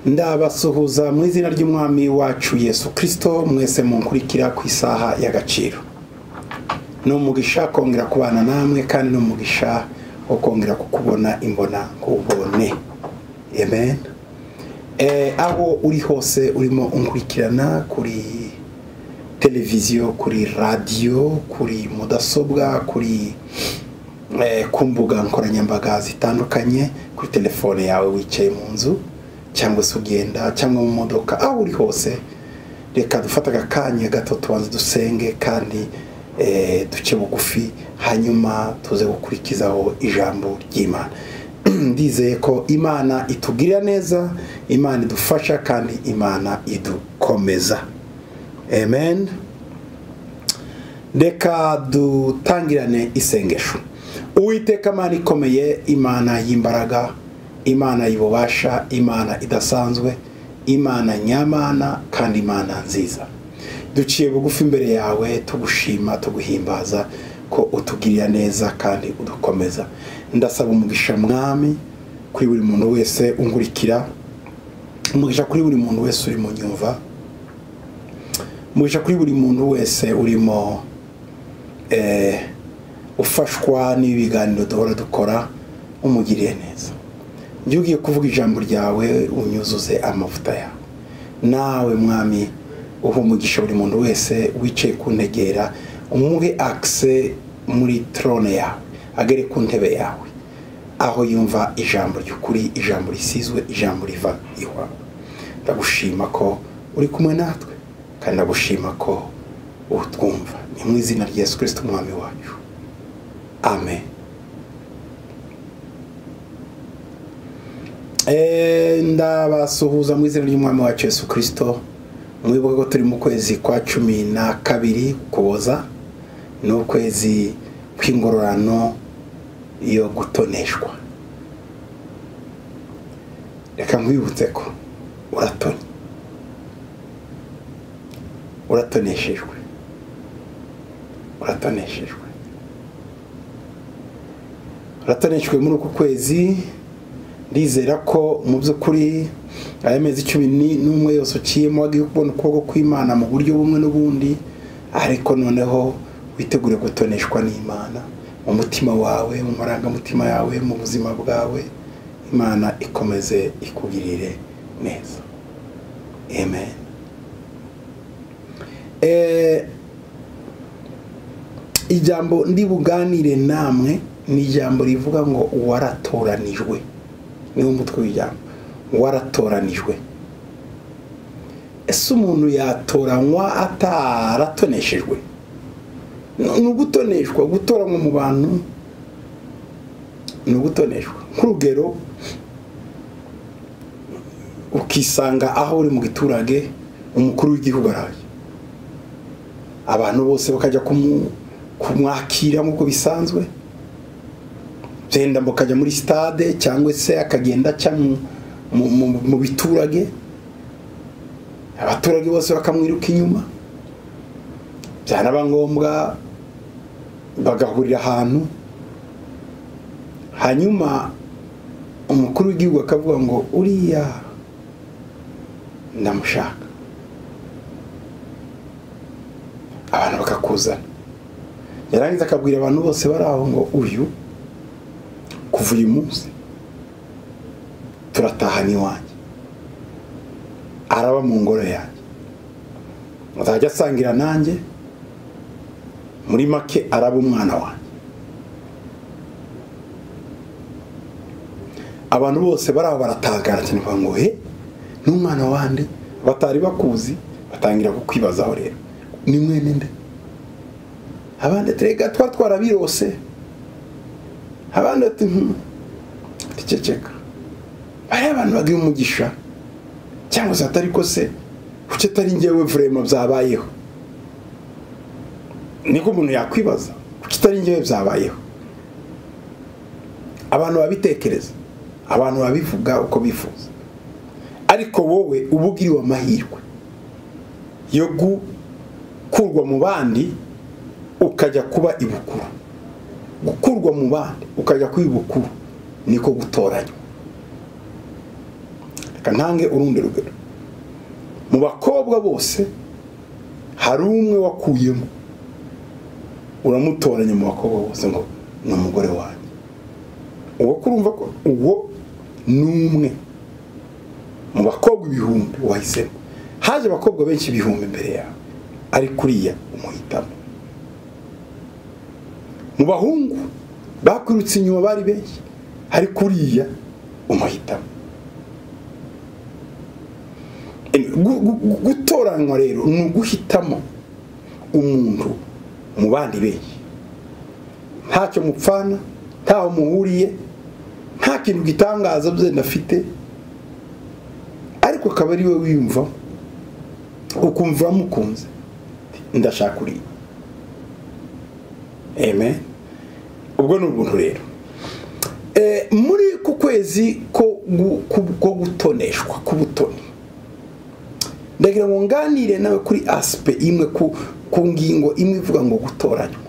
ndabasuhuza mu izina ry'umwami wacu yesu kirisito mwese munkurikira ku isaha y'agaciro ni umugisha kongera kubana namwe kandi ni umugisha wo kongera kukubona imbona nkubone amen aho uri hose urimo unkurikirana kuri televiziyo kuri radiyo kuri mudasobwa kuri ku mbuga nkoranyambaga zitandukanye kuri telefone yawe wicaye mu nzu cyangwa se ugenda cyangwa mu modoka aho uri hose reka dufate akanya gato tubanze dusenge kandi duce bugufi hanyuma tuze gukurikizaho ijambo ry'imana ndizeye ko imana itugirira neza imana idufasha kandi imana idukomeza amen reka dutangirane isengesho uwiteka imana ikomeye imana y'imbaraga imana y'ububasha imana idasanzwe imana nyamana kandi imana nziza duciye bugufi imbere yawe tugushima tuguhimbaza ko utugirira neza kandi udukomeza ndasaba umugisha mwami kuri buri muntu wese ungurikira umugisha kuri buri muntu wese uri mu nyumva umugisha kuri buri muntu wese urimo ufashwa n'ibiganiro duhora dukora umugiriye neza njye ugiye kuvuga ijambo ryawe unyuzuze amavuta yawe nawe mwami uha umugisha buri muntu wese wicaye ku ntegera umuhe akise muri torone yawe agere ku ntebe yawe aho yumva ijambo ry'ukuri ijambo risizwe ijambo riva iwawe ndagushima ko uri kumwe natwe kandi ndagushima ko utwumva ni mu izina rya yesu kirisiti umwami wacu amen ndabasuhuza mu izina ry'umwami wacu yesu kirisito mwibuke ko turi mu kwezi kwa cumi na kabiri kuboza ni ukwezi kw'ingororano yo gutoneshwa reka nkwibutse ko uratoni uratoneshejwe uratoneshejwe uratoneshejwe muri uku kwezi ndizera ko mu by'ukuri aya mezi cumi n'umwe yose uciyemo wagiye kubona ukuboko kw'imana mu buryo bumwe n'ubundi ariko noneho witegure gutoneshwa n'imana mu mutima wawe mu marangamutima yawe mu buzima bwawe imana ikomeze ikugirire neza amen ijambo ndibuganire namwe ni ijambo rivuga ngo waratoranijwe niwo mutwe w'ijambo waratoranijwe ese umuntu yatoranywa ataratoneshejwe ni ugutoneshwa gutoranywa mu bantu ni ugutoneshwa nk'urugero ukisanga aho uri mu giturage umukuru w'igihugu araje abantu bose bakajya kumwakira nk'uko bisanzwe byenda mukajya muri sitade cyangwa se akagenda aca mu biturage abaturage bose bakamwiruka inyuma byanaba ngombwa bagahurira ahantu hanyuma umukuru w'igihugu akavuga ngo uriya ndamushaka abantu bakakuzana yarangiza akabwira abantu bose bari aho ngo uyu kuva uyu munsi turatahana iwanjye araba mu ngoro yanjye azajya asangira nanjye muri make araba umwana wanjye abantu bose bari aho baratangara cyane bavuga ngo he n'umwana wandi batari bakuzi batangira kukwibazaho rero ni mwene nde abandi turega twa twarabirose abandi ati ticeceka bariya abantu baguye umugisha cyangwa se atari ko se kuki atari ngewe vurema byabayeho niko umuntu yakwibaza kuki atari ngewe byabayeho abantu babitekereza abantu babivuga uko bifuza ariko wowe uba ugiriwe amahirwe yo gukurwa mu bandi ukajya kuba ibukuru gukurwa mu bandi ukajya kuba ibukuru niko gutoranywa ntange urundi rugero mu bakobwa bose hari umwe wakuyemo uramutoranya mu bakobwa bose ngo ni umugore wanjye uwo kurumva ko uwo ni umwe mu bakobwa ibihumbi wahisemo haje abakobwa benshi ibihumbi imbere yawe ari kuriya umuhitamo mu bahungu bakwirutse inyuma bari benshi hari kuriya umuhitamo gutoranywa rero ni uguhitamo umuntu mu bandi benshi ntacyo mupfana ntaho muhuriye nta kintu gitangaza byenda afite ariko akaba ari we wiyumva ukumva uramukunze ndashaka uriya amen ubwo ni ubuntu rero muri ku kwezi ko gutoneshwa k'ubutoni ndagira ngo nganire nawe kuri asipe imwe ku ngingo imwe ivuga ngo gutoranywa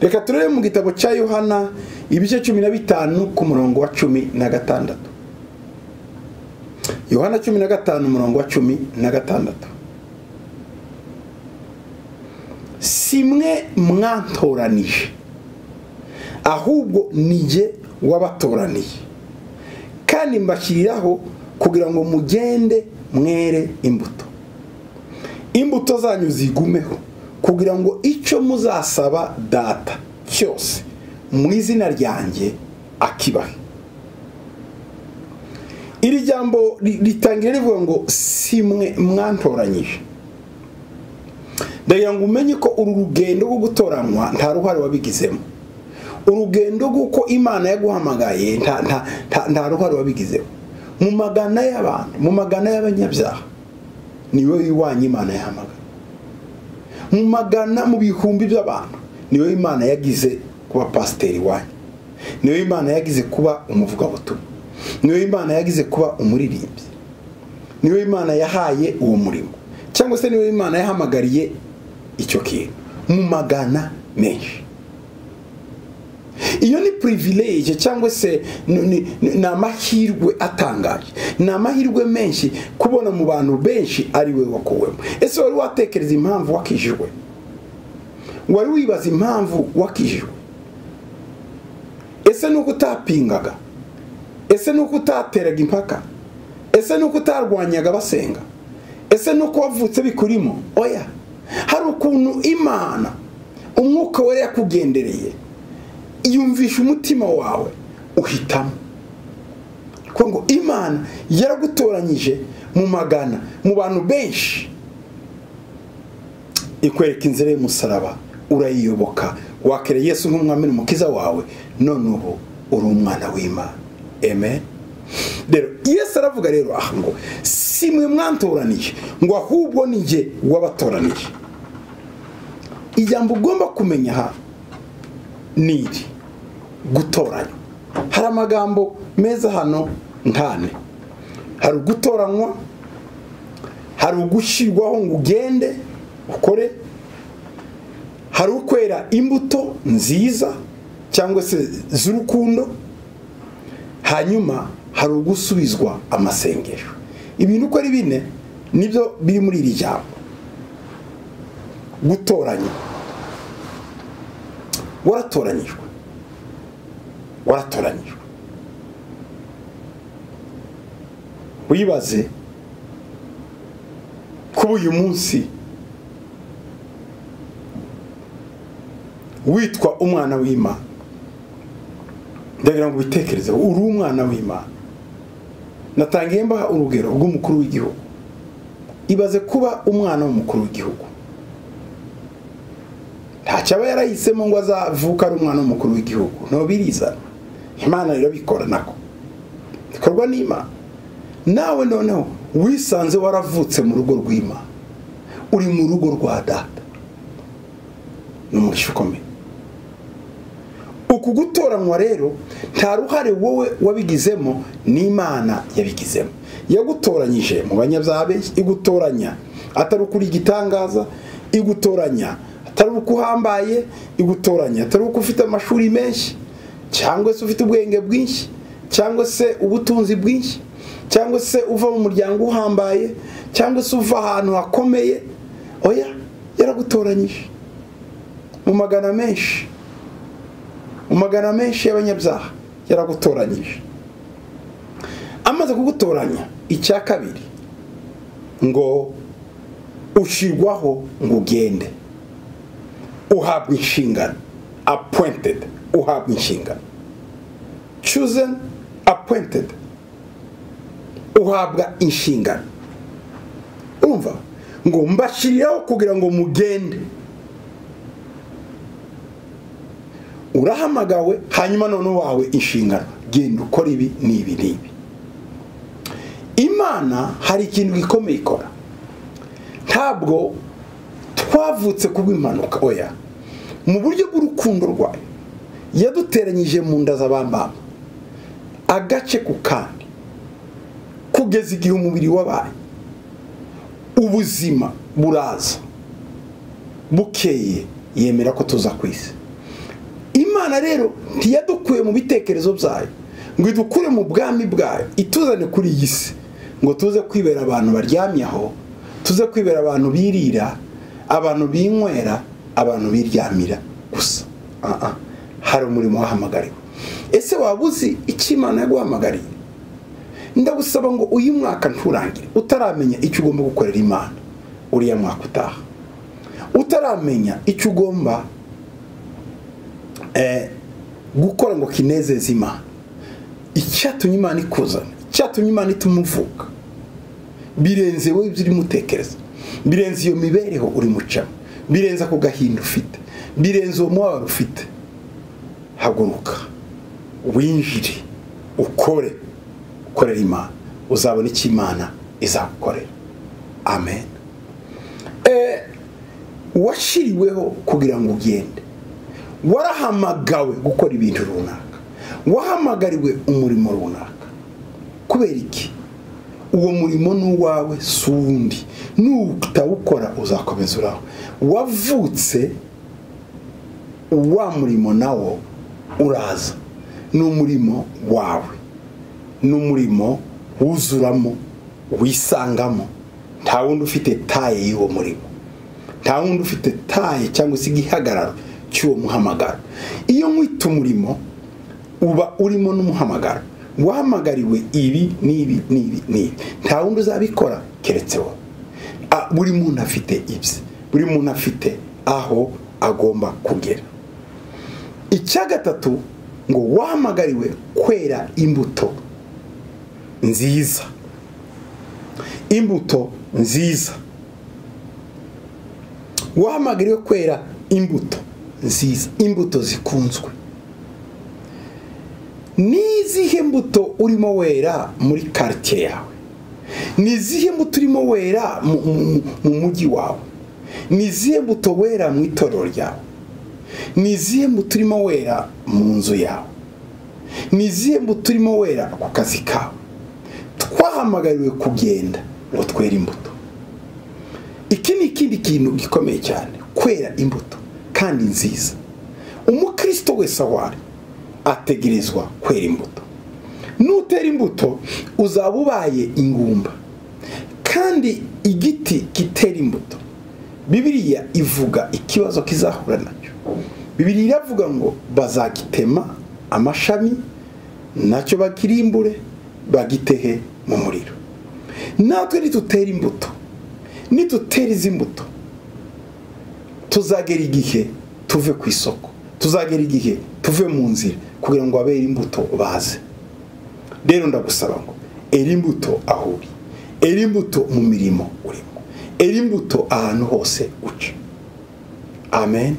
reka turebe mu gitabo cya yohana ibice cumi na bitanu ku murongo wa cumi na gatandatu yohana cumi na gatanu umurongo wa cumi na gatandatu simwe mwatoranije ahubwo nige wabatoraniye kandi mbashyiriraho kugira ngo mugende mwere imbuto imbuto zanyu zigumeho kugira ngo icyo muzasaba data cyose mu izina ryanjye akibahe iri jambo ritangira rivuga ngo simwe mwantoranyije ndagira ngo umenye ko uru rugendo rwo gutoranywa nta ruhare wabigizemo urugendo rw'uko imana yaguhamagaye nta ruhare wabigizemo mu magana y'abantu mu magana y'abanyabyaha niwe wiwanye imana yahamagara mu magana mu bihumbi by'abantu niwe imana yagize kuba pasiteri iwanyu niwe imana yagize kuba umuvugabutumwa niwe imana yagize kuba umuririmbyi niwe imana yahaye uwo murimo cyangwa se niwe imana yahamagariye icyo kintu mu magana menshi iyo ni purivilege cyangwa se ni amahirwe atangaje ni amahirwe menshi kubona mu bantu benshi ari we wakuwemo ese wari watekereza impamvu wakijijwe wari wibaza impamvu wakijijwe ese nuko utapingaga ese nuko utateraga impaka ese nuko utarwanyaga basenga ese nuko wavutse bikurimo oya hari ukuntu imana umwuka wari yakugendereye yumvisha umutima wawe uhitamo kuko ngo imana yaragutoranyije mu magana mu bantu benshi ikwereka inzira y'umusaraba urayiyoboka wakere yesu nk'umwami n'umukiza wawe none ubu uri umwana w'imana amen rero yesu aravuga rero aha ngo si mwe mwantoranije ngo ahubwo ni jye wabatoranije ijambo ugomba kumenya aha ni iri gutoranywa hari amagambo meza hano nkane hari ugutoranywa hari ugushyirwaho ngo ugende ukore hari ukwera imbuto nziza cyangwa se z'urukundo hanyuma hari ugusubizwa amasengesho ibintu uko ari bine nibyo biri muri iri jambo gutoranywa waratoranyijwe waratoranyijwe wibaze kuba uyu munsi witwa umwana w'imana ndagira ngo ubitekerezeho uri umwana w'imana natangiye mbaha urugero rw'umukuru w'igihugu ibaze kuba umwana w'umukuru w'igihugu ntacyo aba yarahisemo ngo azavuka ari umwana w'umukuru w'igihugu ntubirizana imana irabikora nako bikorwa n'imana nawe noneho wisanze waravutse mu rugo rw'imana uri mu rugo rwa data ni umugisha ukomeye uku gutoranywa rero nta ruhare wowe wabigizemo n'imana yabigizemo yagutoranyije mu banyabyaha benshi igutoranya atari ukuri igitangaza igutoranya atari uko uhambaye igutoranya atari uko ufite amashuri menshi cyangwa se ufite ubwenge bwinshi cyangwa se ubutunzi bwinshi cyangwa se uva mu muryango uhambaye cyangwa se uva ahantu hakomeye oya yaragutoranyije mu magana menshi mu magana menshi y'abanyabyaha yaragutoranyije amaze kugutoranya icya kabiri ngo ushirwaho ngo ugende uhabwa inshingano appointed uhabwa inshingano chosen appointed uhabwa inshingano urumva ngo mbashyiriyeho kugira ngo mugende urahamagawe hanyuma none wawe inshingano genda ukora ibi n'ibi n'ibi imana hari ikintu gikomeye ikora ntabwo twavutse kubw'impanuka oya mu buryo bw'urukundo rwayo yaduteranyije mu nda z'abambamba agace ku kandi kugeza igihe umubiri wabaye ubuzima buraza bukeye yemera ko tuza ku isi imana rero ntiyadukuye mu bitekerezo byayo ngo idukure mu bwami bwayo ituzane kuri iyi si ngo tuze kwibera abantu baryamyaho tuze kwibera abantu birira abantu binywera abantu biryamira gusa hari umurimo wahamagariwe ese waba uzi icyo imana yaguhamagariye ndagusaba ngo uyu mwaka nturangire utaramenya icyo ugomba gukorera imana uriya mwaka utaha utaramenya icyo ugomba gukora ngo kinezeze imana icyatumye imana ikuzana icyatumye imana itumuvuka birenze wowe ibyo urimo utekereza birenze iyo mibereho uri mucamo birenze ako gahinda ufite birenze uwo mubabaro ufite haguruka winjire ukore ukorera imana uzabona icyo imana izagukorera amen washyiriweho kugira ngo ugende warahamagawe gukora ibintu runaka wahamagariwe umurimo runaka kubera iki uwo murimo ni uwawe si uwundi nutawukora uzakomeza uraho wavutse wa murimo nawo uraza ni umurimo wawe ni umurimo wuzuramo wisangamo nta wundi ufite taye y'uwo murimo nta wundi ufite taye cyangwa se igihagararo cy'uwo muhamagaro iyo mwita umurimo uba urimo n'umuhamagaro wahamagariwe ibi n'ibi n'ibi n'ibi nta wundi uzabikora keretse wowe buri muntu afite ibye buri muntu afite aho agomba kugera icya gatatu ngo wahamagariwe kwera imbuto nziza imbuto nziza wahamagariwe kwera imbuto nziza imbuto zikunzwe ni izihe mbuto urimo wera muri karitsiye yawe ni izihe mbuto urimo wera mu mujyi wawe ni izihe mbuto wera mu itorero ryawe ni izihe mbuto urimo wera mu nzu yawe ni izihe mbuto urimo wera ku kazi kawe twahamagariwe kugenda ngo twere imbuto iki ni ikindi kintu gikomeye cyane kwera imbuto kandi nziza umukristo wese aho ari ategerezwa kwera imbuto nutera imbuto uzaba ubaye ingumba kandi igiti kitera imbuto bibiriya ivuga ikibazo kizahura nacyo bibiriya iravuga ngo bazagitema amashami nacyo bakirimbure bagitehe mu muriro natwe nitutera imbuto nitutera izi mbuto tuzagera igihe tuve ku isoko tuzagera igihe tuve mu nzira kugira ngo abere imbuto baze rero ndagusaba ngo eri imbuto aho uri eri imbuto mu mirimo urimo eri imbuto ahantu hose uca amen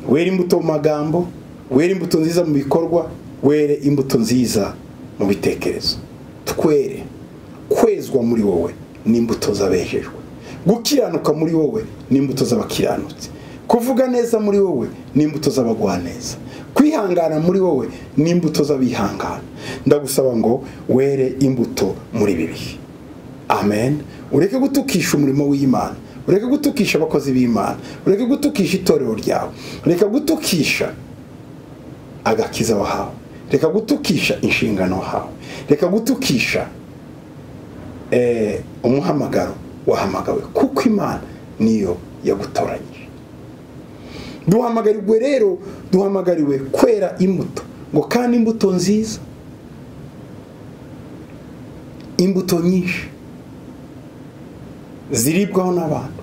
were imbuto mu magambo were imbuto nziza mu bikorwa were imbuto nziza mu bitekerezo twere kwezwa muri wowe n'imbuto z'abejejwe gukiranuka muri wowe n'imbuto z'abakiranutsi kuvuga neza muri wowe n'imbuto z'abagwaneza kwihangana muri wowe n'imbuto z'abihangana ndagusaba ngo were imbuto muri ibi bihe amen ureke gutukisha umurimo w'imana ureke gutukisha abakozi b'imana ureke gutukisha itorero ryawe ureke gutukisha agakiza wahawe reka gutukisha inshingano hawe reka gutukisha eh, umuhamagaro wahamagawe kuko imana niyo yagutoranyije duhamagarirwe rero duhamagariwe kwera imbuto ngo kandi imbuto nziza imbuto nyinshi ziribwaho n'abantu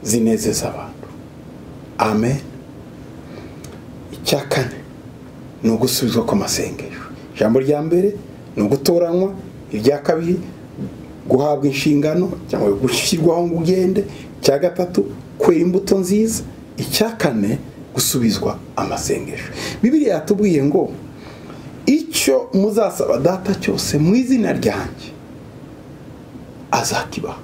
zinezeza abantu amen icya kane ni ugusubizwa ku masengesho ijambo rya mbere ni ugutoranywa irya kabiri guhabwa inshingano cyangwa gushyirwaho ngo ugende icya gatatu kwera imbuto nziza icya kane gusubizwa amasengesho bibiriya yatubwiye ngo icyo muzasaba data cyose mu izina ryanjye azakibaha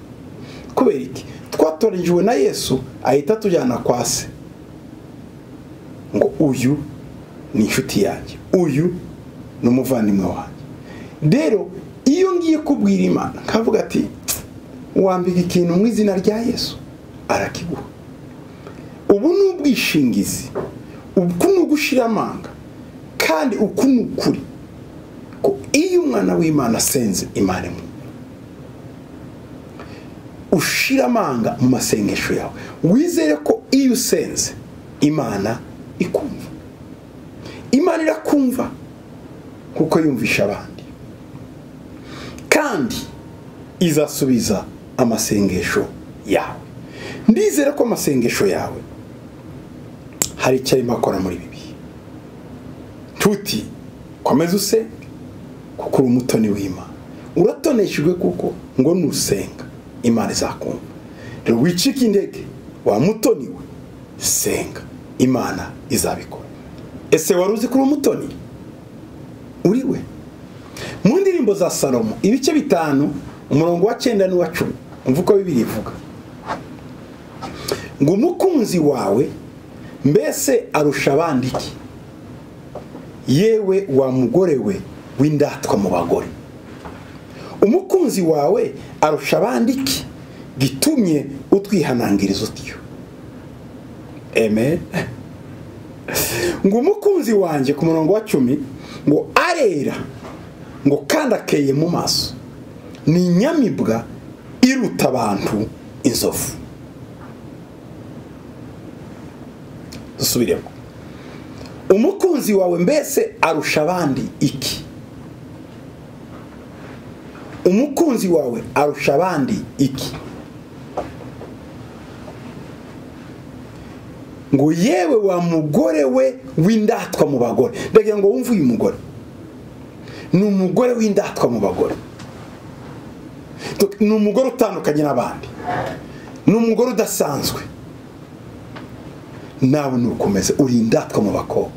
kubera iki twatorejwe na yesu ahita atujyana kwa se ngo uyu ni inshuti yanjye uyu ni umuvandimwe wanjye rero iyo ngiye kubwira imana nkavuga ati wambika ikintu mu izina rya yesu arakiguha ubu ni ubwishingizi uku ni ugushira amanga kandi uku ni ukuri ko iyo umwana w'imana asenze imana imwe ushira amanga mu masengesho yawe wizere ko iyo usenze imana ikumva imana irakumva kuko yumvisha abandi kandi izasubiza amasengesho yawe ndizere ko amasengesho yawe hari icyo arimo akora muri bibi tuti komeza usenge kuko uri umutoni w'imana uratoneshejwe kuko ngo nusenga imana izakumva rero wicike indege wa mutoni we senga imana izabikora ese wari uzi ko uri umutoni uri we mu ndirimbo za salomo ibice bitanu umurongo wa cyenda n'uwa cumi umva uko bibiri ivuga ngo umukunzi wawe mbese arusha abandi iki yewe wa mugore we w'indatwa mu bagore umukunzi wawe arusha abandi iki gitumye utwihanangiriza utyo amen ngo umukunzi wanjye ku murongo wa cumi ngo arera ngo kandi akeye mu maso ni inyamibwa iruta abantu inzovu dusubiremo umukunzi wawe mbese arusha abandi iki umukunzi wawe arusha abandi iki ngo yewe wa mugore we w'indatwa mu bagore ndagira ngo wumve uyu mugore ni umugore w'indatwa mu bagore ni umugore utandukanye n'abandi ni umugore udasanzwe nawe nukomeze uri indatwa mu bakobwa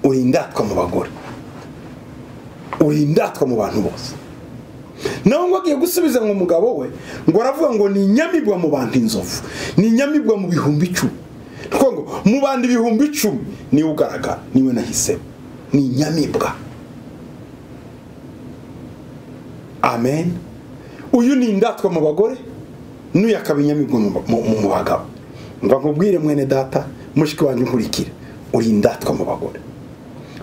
uri indatwa mu bagore uri indatwa mu bantu bose nawe ngo agiye gusubiza ngo umugabo we ngo aravuga ngo ni inyamibwa mu bantu inzovu ni inyamibwa mu bihumbi icumi ngo mu bantu ibihumbi icumi niwe ugaragara niwe nahisemo ni inyamibwa amen uyu ni indatwa mu bagore n'uyu akaba inyamibwa mu bagabo ngo nkubwire mwene data mushiki wanjye nkurikira uri indatwa mu bagore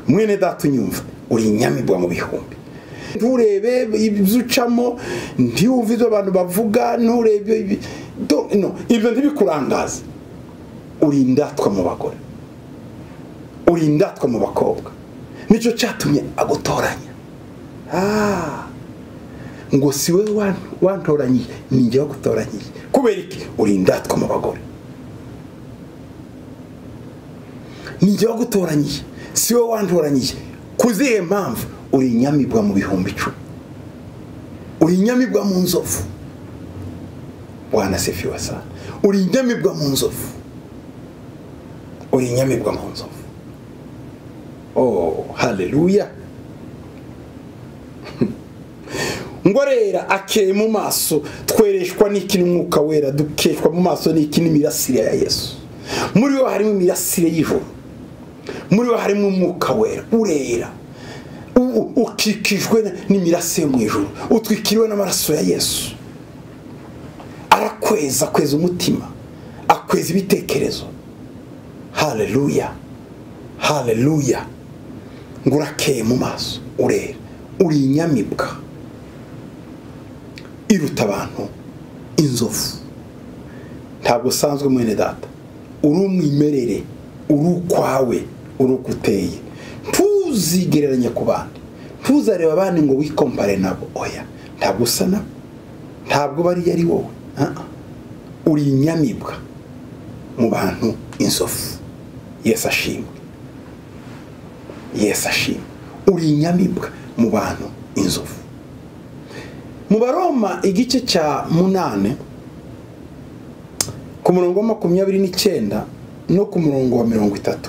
mwene data unyumva uri inyamibwa mu bihumbi nturebe ibyo ucamo ntiwumve ibyo abantu bavuga nturebe ibyo ntibikurangaze uri indatwa mu bagore uri indatwa mu bakobwa nicyo cyatumye agutoranya ngo si we wantoranyije njye wagutoranyije kubera iki uri indatwa mu bagore njye wagutoranyije si we wantoranyije ku zihe mpamvu uri inyamibwa mu bihumbi icumi uri inyamibwa mu nzovu wanasefi wasa uri inyamibwa mu nzovu uri inyamibwa mu nzovu oh haleluya ngo rera akeye mu maso twereshwa n'iki n'umwuka wera dukeshwa mu maso n'iki n'imirasire ya yesu muri we harimo imirasire y'ijoro muri we harimo umwuka wera urera ukikijwe n'imirasire mu ijoro utwikiriwe n'amaraso ya yesu arakweza akweza umutima akweza ibitekerezo haleluya haleluya ngo urakeye mu maso urera uri inyamibwa iruta abantu inzovu ntabwo usanzwe mwene data uri umwimerere uri ukwawe uri uko uteye ntuzigereranye ku bandi ntuzareba abandi ngo wikompare nabo oya ntabwo usa nabo ntabwo bariya ari wowe Ah, ah. uri inyamibwa mu bantu inzovu yesu ashimwe yesu ashimwe uri inyamibwa mu bantu inzovu mu baroma igice cya munane ku murongo wa makumyabiri n'icyenda no ku murongo wa mirongo itatu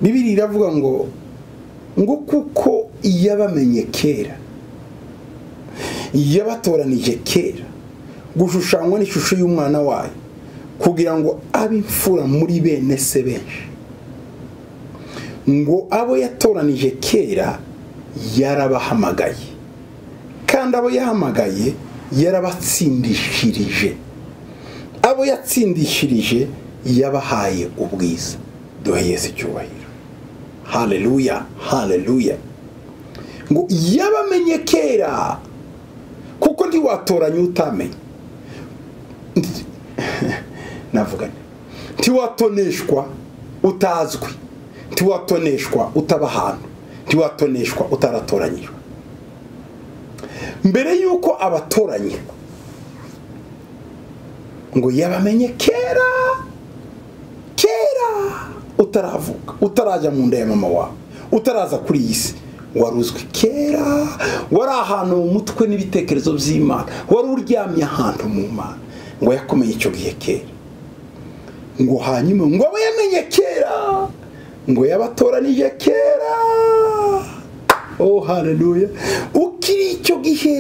bibiri iravuga ngo ngo kuko yabamenye kera yabatoranije kera gushushanywa n'ishusho y'umwana wayo kugira ngo abe imfura muri bene se benshi ngo abo yatoranije kera yarabahamagaye kandi abo yahamagaye yarabatsindishirije abo yatsindishirije yabahaye ubwiza duhe yesu icyubahiro haleluya haleluya ngo yabamenye kera kuko ntiwatoranye utamenye navuga nti ntiwatoneshwa utazwi ntiwatoneshwa utaba ahantu ntiwatoneshwa utaratoranyijwe mbere y'uko abatoranye ngo yabamenye kera kera utaravuka utarajya mu nda ya mama wawe utaraza kuri iyi si wari uzwi kera wari ahantu mu mutwe n'ibitekerezo by'imana wari uryamye ahantu mu mana ngo yakomeye icyo gihe kera ngo hanyuma ngo abo yamenye kera ngo yabatoranije kera oh haleluya ukiri icyo gihe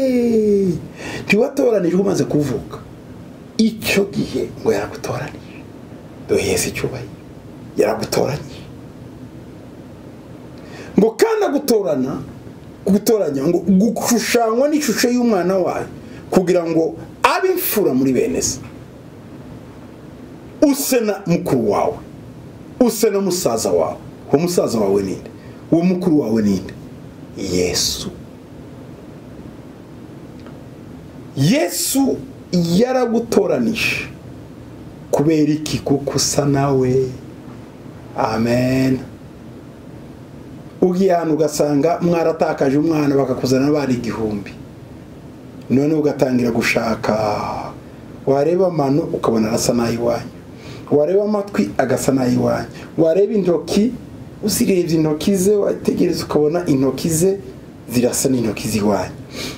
ntiwatoranijwe umaze kuvuka icyo gihe ngo yaragutoranije dore yesu icyubahiro yaragutoranyije ngo kandi agutorana gutoranya ngo gushushanywa n'ishusho y'umwana wayo kugira ngo abe imfura muri bene se use na mukuru wawe use na musaza wawe uwo musaza wawe ninde uwo mukuru wawe ninde yesu yesu yaragutoranije kubera iki kuko usa nawe amen ugiye ahantu ugasanga mwaratakaje umwana bakakuzana bari igihumbi noneho ugatangira gushaka wareba amano ukabona arasa n'ay'iwanyu wareba amatwi agasa n'ay'iwanyu wareba intoki uzirebye intoki ze wategereza ukabona intoki ze zirasa n'intoki z'iwanyu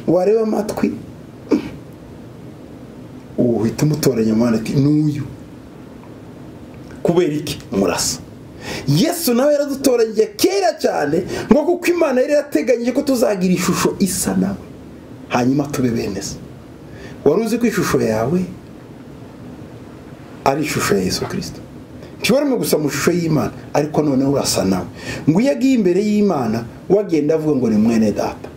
wareba amatwi uhita umutoranya umwana ati n'uyu kubera iki murasa yesu nawe yaradutoranyije kera cyane ngo kuko imana yari yarateganyije ko tuzagira ishusho isa nawe hanyuma tube bene se wari uzi ko ishusho yawe ari ishusho ya yesu kirisito ntiwarimo gusa mu ishusho y'imana ariko noneho urasa nawe ngo iyo agiye imbere y'imana wagenda avuga ngo ni mwene data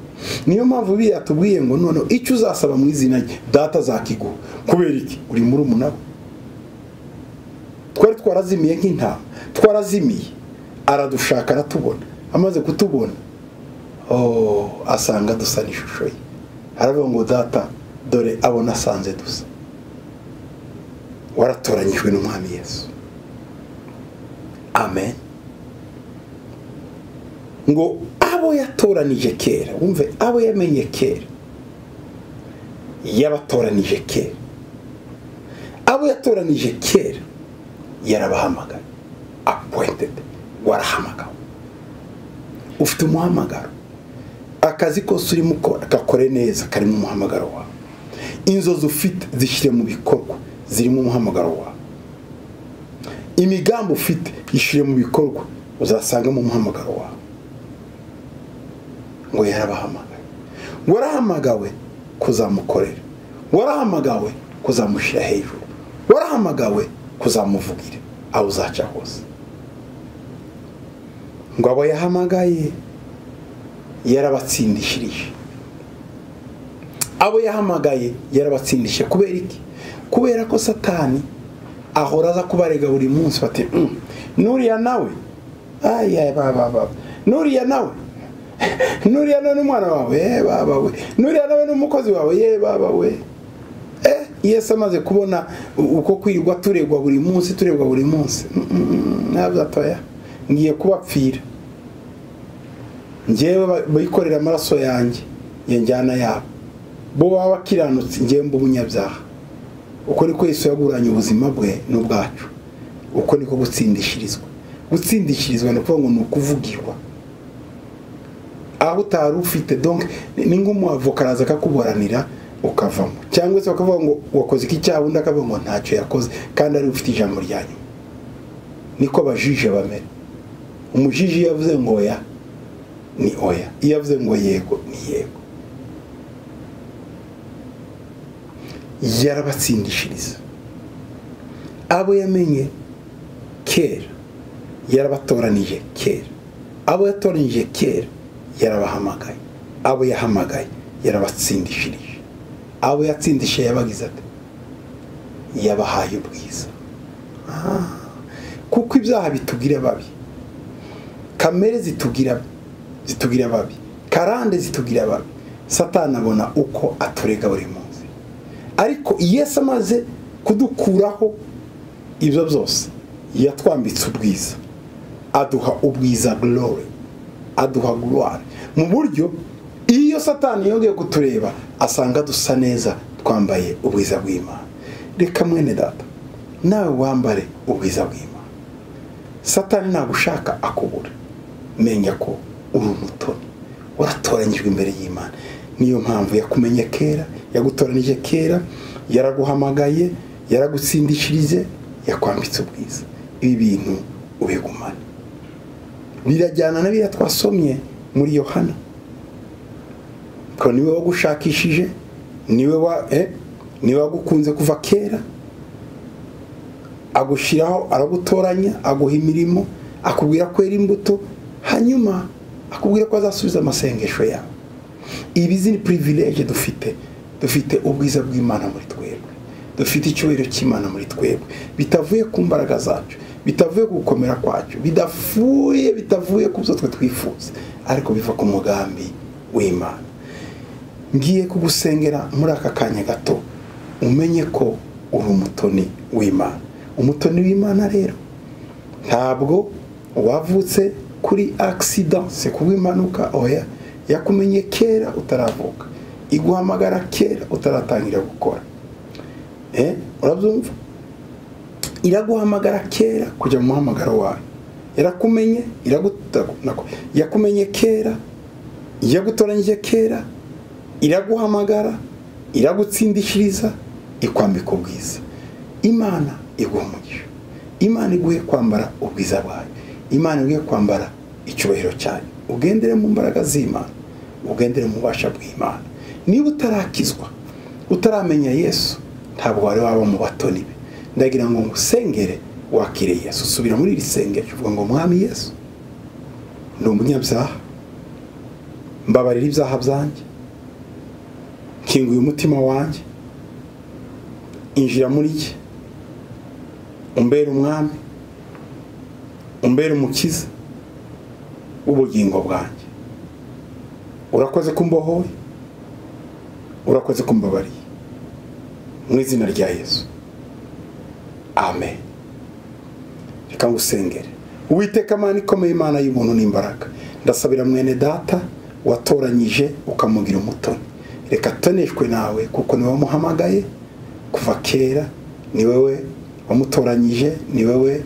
niyo mpamvu biriya tubwiye ngo noneho icyo uzasaba mu izina rye data zakiguha kubera iki uri muri umunara twari twarazimiye nk'intama twarazimiye aradushaka aratubona amaze kutubona asanga dusa n'ishusho ye aravuga ngo data dore abona asanze dusa waratoranyijwe n'umwami yesu amen ngo abo yatoranije kera wumve abo yamenye kera yabatoranije kera abo yatoranije kera yarabahamagaye apuwentede warahamagawe ufite umuhamagaro akazi kose urimo ukora gakore neza karimo umuhamagaro wawe inzozi ufite zishyire mu bikorwa zirimo umuhamagaro wawe imigambi ufite ishyire mu bikorwa uzasangamo umuhamagaro wawe ngo yarabahamagaye warahamagawe kuzamukorera warahamagawe kuzamushyira hejuru warahamagawe kuzamuvugira aho uzaca hose ngo abo yahamagaye yarabatsindishirije abo yahamagaye yarabatsindishije kubera iki kubera ko satani ahora aza kubarega buri munsi bati nuriya nawe ayaya nuriya nawe nuriya nawe n'umwana wawe ye baba we nuriya nawe n'umukozi wawe ye baba we eh yesu amaze kubona uko kwirirwa turegwa buri munsi turegwa buri munsi ntabwo atoya ngiye kubapfira ngewe bikorera amaraso yanjye njyana yabo bo baba bakiranutse ngewe mba umunyabyaha uko niko Yesu yaguranye ubuzima bwe n'ubwacu uko niko gutsindishirizwa gutsindishirizwa ni ukuvuga ngo ni ukuvugirwa aho utari ufite donke ni nk'umuavoka araza akakuburanira ukavamo cyangwa se bakavuga ngo wakoze iki cyaha undi akavuga ngo ntacyo yakoze kandi ari ufite ijambo rya nyuma niko abajije bamera umujiji iyo yavuze ngo oya ni oya iyo yavuze ngo yego ni yego yarabatsindishiriza abo yamenye kera yarabatoranije kera abo yatoranije kera yarabahamagaye abo yahamagaye yarabatsindishirije abo yatsindishije yabagize ati yabahaye ubwiza kuko ibyaha bitugira babi kamere zitugira zitugira babi karande zitugira babi satani abona uko aturega buri munsi ariko yesu amaze kudukuraho ibyo byose yatwambitse ubwiza aduha ubwiza glory aduha gloire mu buryo iyo satani yongeye kutureba asanga dusa neza twambaye ubwiza bw'imana reka mwene data nawe wambare ubwiza bw'imana satani ntabwo ushaka akubura menya ko uri umutoni waratoranyijwe imbere y'imana niyo mpamvu yakumenye kera yagutoranije kera yaraguhamagaye yaragutsindishirije yakwambitse ubwiza ibi bintu ubigumane birajyana na biriya twasomye muri yohana ko niwe wagushakishije niwe wa niwe wagukunze kuva kera agushyiraho aragutoranya aguha imirimo akubwira kwera imbuto hanyuma akubwira ko azasubiza amasengesho yawe ibi ni pirivileje dufite dufite ubwiza bw'imana muri twebwe dufite icyubahiro cy'imana muri twebwe bitavuye ku mbaraga zacu bitavuye ku gukomera kwacu bidafuye bitavuye ku byo twe twifuza ariko biva ku mugambi w'imana ngiye kugusengera muri aka kanya gato umenye ko uri umutoni w'imana umutoni w'imana rero ntabwo wavutse kuri akisidase kuba impanuka oya yakumenye kera utaravuka iguhamagara kera utaratangira gukora urabyumva iraguhamagara kera kujya mu muhamagaro wawe irakumenye yakumenye kera yagutoranyije kera iraguhamagara iragutsindishiriza ikwambika ubwiza imana iguha umugisha imana iguhe kwambara ubwiza bwayo imana iguhe kwambara icyubahiro cyayo ugendere mu mbaraga z'imana ugendere mu bubasha bw'imana niba utarakizwa utaramenya yesu ntabwo wari waba mu batoni be ndagira ngo ngusengere wakire yesu subira muri iri sengero uvuga ngo mwami yesu ni umunyabyaha mbabarira ibyaha byanjye nkinguye umutima wanjye injira muri jye umbera umwami umbera umukiza w'ubugingo bwanjye urakoze kumbohoye urakoze kumbabariye mu izina rya yesu amen reka ngusengere uwiteka amana ikomeye imana y'ubuntu n'imbaraga ndasabira mwene data watoranyije ukamugira umutoni reka atoneshwe nawe kuko niwe wamuhamagaye kuva kera ni wowe wamutoranyije ni wowe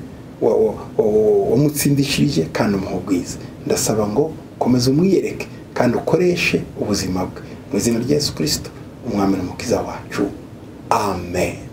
wamutsindishirije kandi umuha ubwiza ndasaba ngo komeza umwiyereke kandi ukoreshe ubuzima bwe mu izina rya yesu kirisito umwami n'umukiza wacu amen